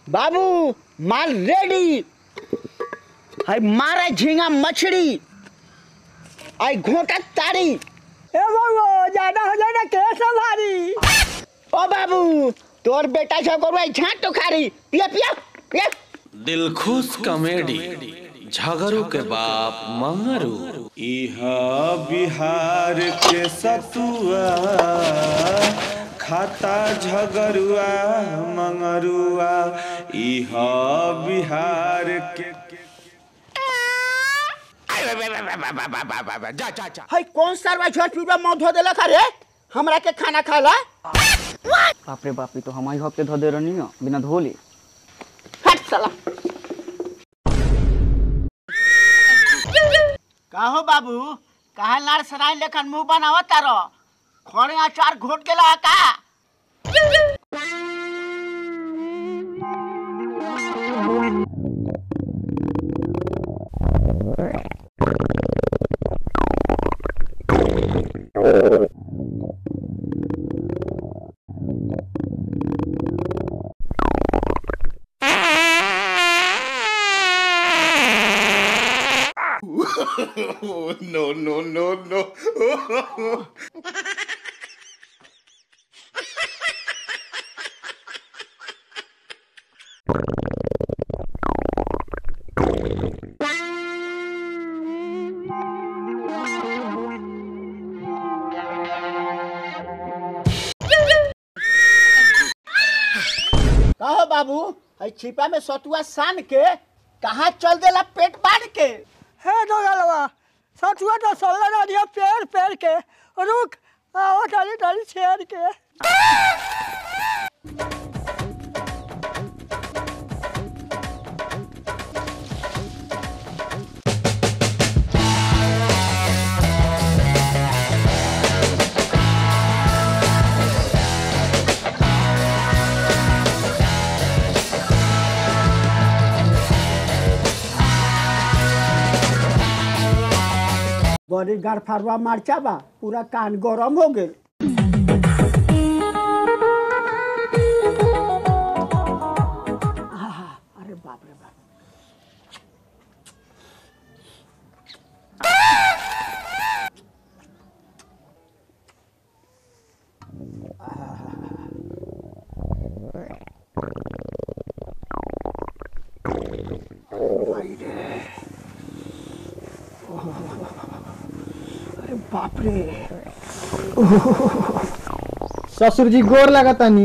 बाबू माल रेडी है मारा झींगा मछली आई घोटा तारी ए बाबू ज्यादा हो जाए ना कैसे भारी ओ बाबू तोर बेटा सब करू आई झाट तो खारी पिया पिया पिया दिलखुश कॉमेडी झगड़ू के बाप मंगरू इहा बिहार के सतुआ खाता झगरुआ मंगरुआ इहा बिहार के है कौन सरवा झट पीवा मौत धो देला खा हमरा के खाना खाला बाप रे बाप रे तो हम ही हफ्ते धो दे रहनी हो बिना धोले हट साला काहो बाबू काहे लाड़ सराय लेखन मुंह बनावत तारो खड़े अचार घोट गेला का no no no no कहो बाबू है छिपा में सतुआ सान के कहाँ चल देला पेट बांध के हे तो गलवा सचुआ तो सोलह ना दिया पेड़ पेड़ के रुक आओ डाली डाली छेड़ के बड़ी गरफरवा मरचा बा पूरा कान गरम हो गेल आहा, अरे बाप रे बाप अरे बाप रे ससुर जी गोर लगतानी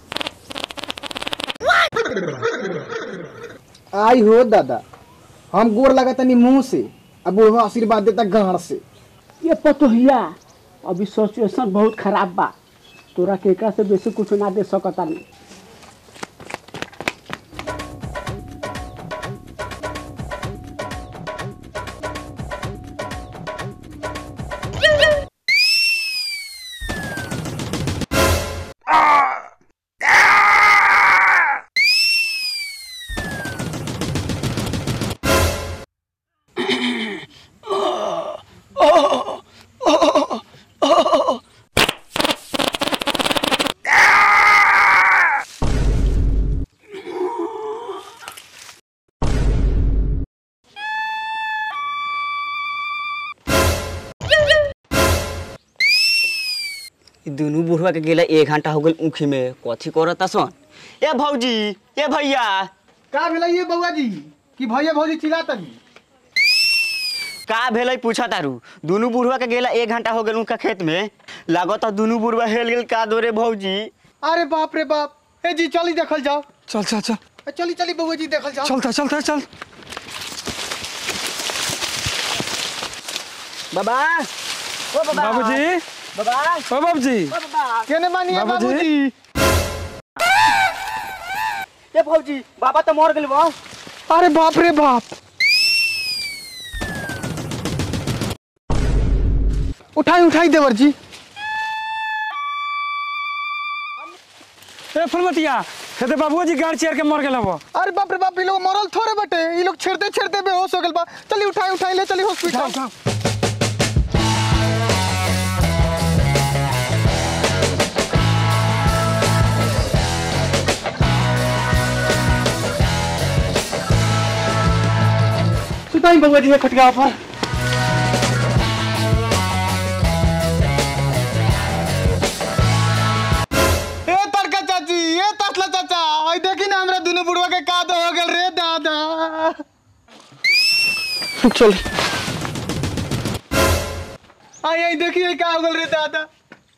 आई हो दादा हम गोर लगतानी मुंह से अब बुढ़वा आशीर्वाद देता गांड से ये पतोहिया अभी सिचुएशन बहुत खराब बा तोरा के एकरा से बेसी कुछ ना दे सकता नहीं ई दुनू बुढ़वा के गेला एक घंटा हो गेल ऊखी में कथी करता सन ए भौजी ए भैया का भेलै ये बउआ जी कि भैया भौजी चिल्लातनी का भेलै पूछा तारू दुनू बुढ़वा के गेला एक घंटा हो गेल उनका खेत में लागत दुनू बुढ़वा हेल गेल का दोरे भौजी अरे बाप रे बाप ए जी चली देखल जाओ चल चल चल ए, चली चली बउआ जी देखल जाओ चलता चलता चल बाबा ओ बाबा बाबूजी बाबा ओ बाबूजी ओ बाबा केने मानिए बाबूजी। बाबूजी ए भौजी बाबा तो मर गेल बा अरे बाप रे बाप उठाई उठाई देवर जी ए फुलमतिया हेते बाबूजी गाड़ चेयर के मर गेल हबो अरे बाप रे बाप ये लोग मरल थोड़े बटे ये लोग छेड़ते छेड़ते बेहोश हो गेल बा चली उठाई उठाई ले चली हॉस्पिटल सुताई बउआ जी खटका पर ए तड़का चाची ए तसला चाचा आई देखी ना हमरा दुनु बुढ़वा के का दो हो गेल रे दादा चल आई आई देखी आई का हो गेल रे दादा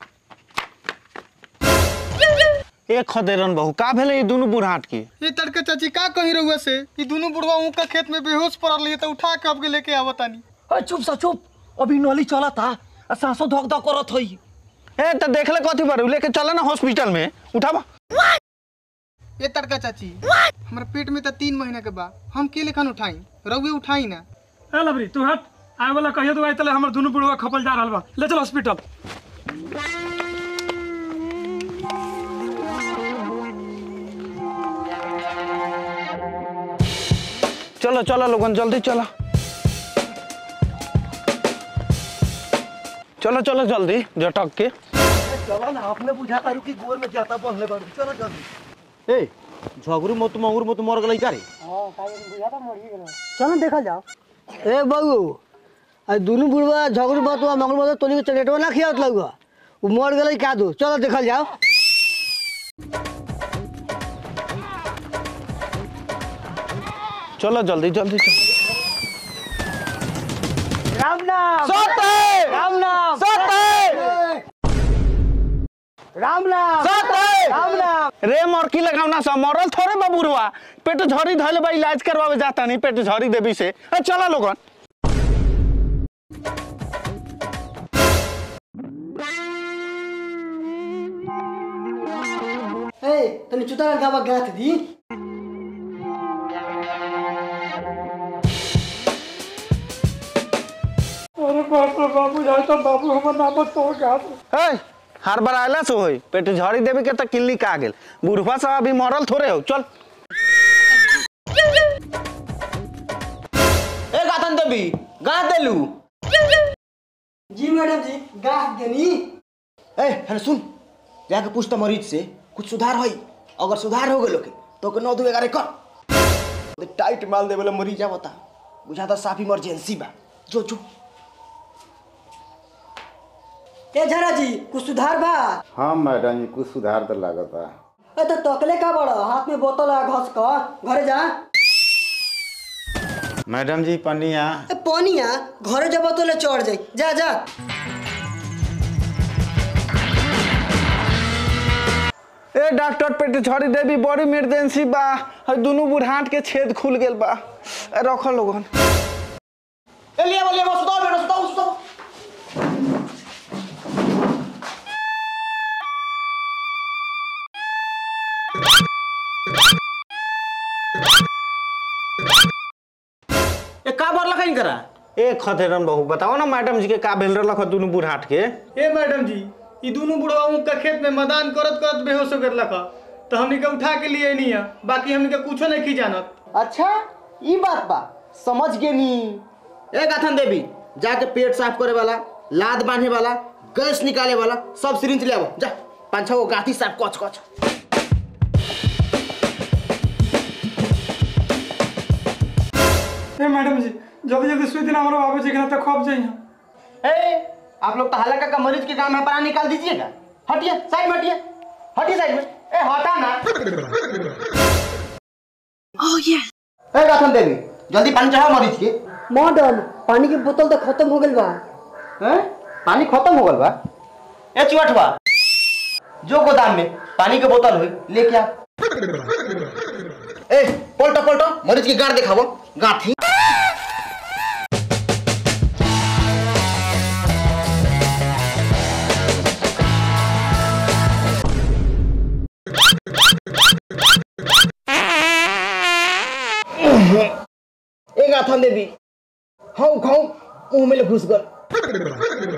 एक खदेरन बहू का भेले ई दुनु बुढ़ाट के ये तड़का चाची का कही रहुआ से ई दुनु बुढ़वा ऊका खेत में बेहोश पड़ल रही तो उठा के अब के लेके आवतानी अरे चुप सा चुप अभी नली चला था आ सांसों धक धक करत हई ए त देखले कथी पर लेके चल ना हॉस्पिटल में उठावा ये तड़का चाची हमरा पेट में तो तीन महीना के बा हम के लेखन उठाई रहुए उठाई ना ए लबरी तू हट आए वाला कहियो तो आई तले हमर दुनू बुढ़वा खपल जा रहल बा ले चल हॉस्पिटल चलो चलो लोगन जल्दी चलो चलो चलो जल्दी झटक के चला ना अपने बुझा तारू की गोर में जाता पहले बार चलो जल्दी ए झगरू मत मंगूर मत मर गई का रे चलो देखा जाओ ए बहू आ दुनू बुढ़वा झगड़ू बतवा मंगल बतवा तोनी के चलेटवा ना खियावत लगवा वो मर गेलै का दो चलो देखल जाओ चलो जल्दी जल्दी चलो राम नाम राम नाम राम नाम राम नाम रे मरकी लगावना सा मरल थोड़े बा बुढ़वा पेट झड़ी धइले बा इलाज करवावे जाता नहीं पेट झड़ी देवी से ए चलो लोगन ए तनी चुता गावा गाथ दी अरे बाप रे बाबू जाए तो बाबू हमर नाम तोड़ गात ए हर बार आयला से होई पेट झड़ी देवी के त किल्ली का गेल बुढ़वा सब अभी मरल थोड़े हो चल ए गातन देवी गा देलू जी मैडम जी गाथ देनी ए हन सुन जाके पूछ तो मरीज से कुछ सुधार होई अगर सुधार हो गेलो के तो के नौ दो ग्यारह कर टाइट माल देवे मरीज बता बुझाता साफ इमरजेंसी बा जो जो ए झरा जी कुछ सुधार बा हाँ मैडम जी कुछ सुधार तो लागता ए तो तकले का बड़ा हाथ में बोतल है घस कर घरे जा मैडम जी पनिया ए पानिया घरे जब बोतल चढ़ जाई जा जा ए डॉक्टर पेट झड़ी देवी बड़ी इमरजेंसी बा हई दुनू बुढ़ाट के छेद खुल गेल बा ए रखो लोगन ए लिया लिया सुताओ बेटा सुताओ सुताओ ए का बर लखाइन करा ए खतेरन बहू बताओ ना मैडम जी के का भेल रहलक ह दुनू बुढ़ाट के ए मैडम जी ई दुनु बुढ़वा ऊका खेत में मैदान करत करत बेहोश हो गेल लखा तो हमनी के उठा के लिए नहीं है बाकी हमनी के कुछो नहीं की जानत अच्छा ई बात बा समझ गे नी ए गाथन देवी जाके पेट साफ करे वाला लाद बांधे वाला गैस निकाले वाला सब सिरिंज ले आओ जा पांच छह गो गाथी साफ कच कच ए मैडम जी जल्दी जल्दी सुई देना हमारे बाबू जी के ना तो खप जाइए ए आप लोग तो हल्का का मरीज के काम है परा निकाल दीजिएगा हटिए साइड में हटिए हटिए साइड में ए हटा ना ए गाथन देवी जल्दी पानी चढ़ाओ मरीज के मैडम पानी की बोतल तो खत्म हो गेल बा हैं पानी खत्म हो गल बा ए चुअठवा जो गोदाम में पानी के बोतल हुई लेके आ ए पलटो पलटो मरीज की गाड़ दिखावो गाठी ए गाथन देवी हाउ खाऊ मुंह में ले घुस गल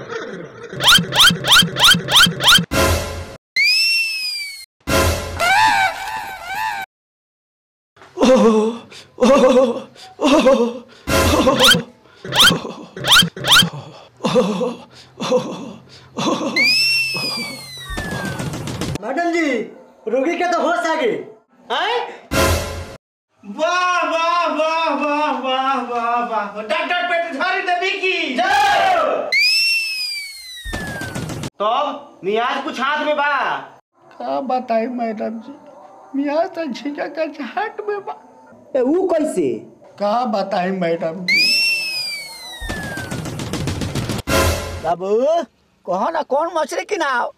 मैडम जी रोगी के तो होश आ गई वाह वाह वाह वाह वाह वाह वाह डॉक्टर पेट झाड़ी देवी की तब मियाज कुछ हाथ में बा का बताई मैडम जी मियाँ तो झींगा का झाट में बा ए ऊ कैसे का बताई मैडम जी बाबू कहो ना कौन मछली किनाओ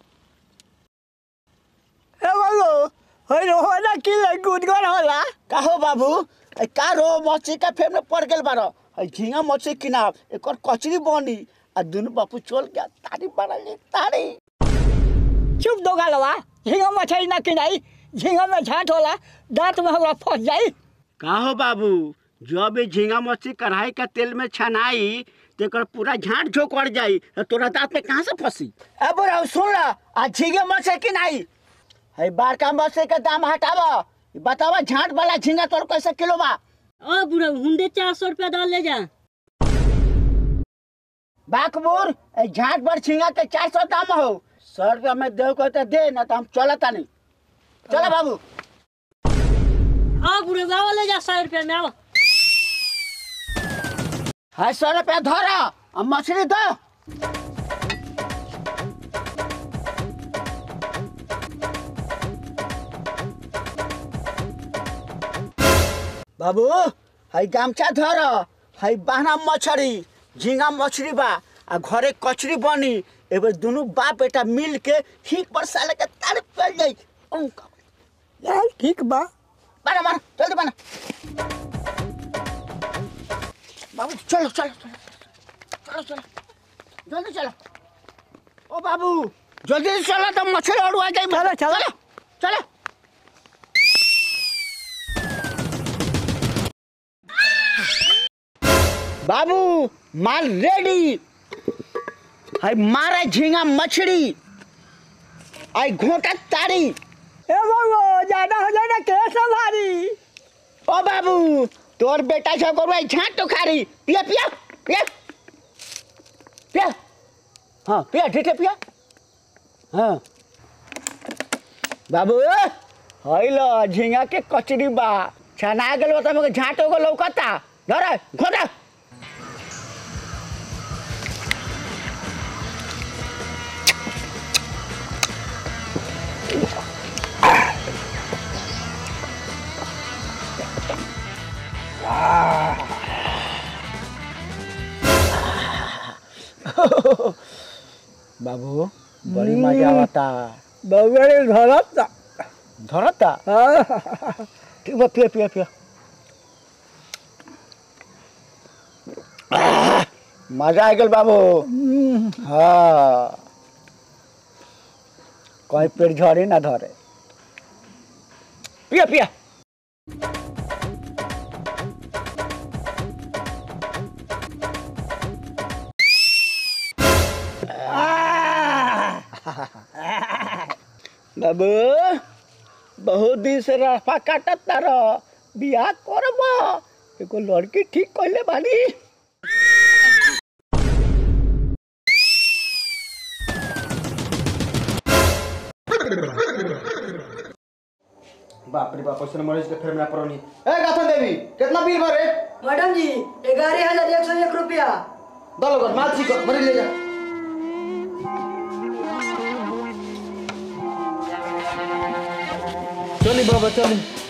ए बाबू होय रो ना कि गुदगुन होला काहो बाबू ए का रो मछली का फेर में पड़ गेल बारो ए झींगा मछली किनाओ एकर कचरी बनी आ दुनु बापू चल गया तारी बड़ा ले तारी चुप दो गालवा झींगा मछली ना किनाई झींगा में झाट होला दांत में हमरा फंस जाई का हो बाबू जब ये झींगा मछली कढ़ाई का तेल में छनाई तेकर पूरा झाट झोंक पड़ जाई तो तोरा दांत में कहाँ से फंसी ए बुढ़ा सुन ला आ झींगे मछली किनाई है बारका मछली के दाम हटावा बतावा झाट वाला झींगा तोर कैसे किलो बा ओ बुढ़ा हुंडे चार सौ रुपया डाल ले जा बाकबूर ए झाट पर झींगा के चार सौ दाम हो सौ रुपया में देव को तो दे ना तो हम चलता नहीं चलो बाबू आ बुढ़े बाबा ले जा सौ रुपया में आओ है सौ रुपया धरा और मछली दो बाबू है गामछा धर है बाहना मछली झींगा मछली बा आ घरे कचरी बनी एबर दोनों बाप बेटा मिल के ठीक पर साले के तार पड़ जाई उनका यार ठीक बा बना बना जल्दी बना बाबू चलो चलो चलो चलो चलो जल्दी चलो ओ बाबू जल्दी से चलो तो मछली और आ जाए चलो चलो चलो बाबू माल रेडी है मारा झींगा मछली आई घोटा तारी ए बाबू ज्यादा हो जाए ना के संभारी ओ बाबू तोर बेटा सब करू आई झाट तो खारी पिया पिया पिया पिया हाँ पिया ठीक पिया हाँ बाबू हैलो झींगा के कचरी बा छना गेल बता मगे झाट हो गो लौकता धर घोटा बाबू बड़ी मजा आवता बाबू धरता धरता ठीक बा पिया पिया पिया आह, मजा आ गल बाबू हाँ कहीं पेट झड़े ना धरे पिया पिया बाबू बहुत दिन से रास्ता काटत तार बियाह करब एगो लड़की ठीक कहले बानी बाप रे बाप ऐसे मरीज के फेर में पड़नी ए गाथन देवी कितना बिल भरे मैडम जी ग्यारह हजार एक सौ एक रुपया दल कर माल छी कर मरी ले जा चली बाबा चली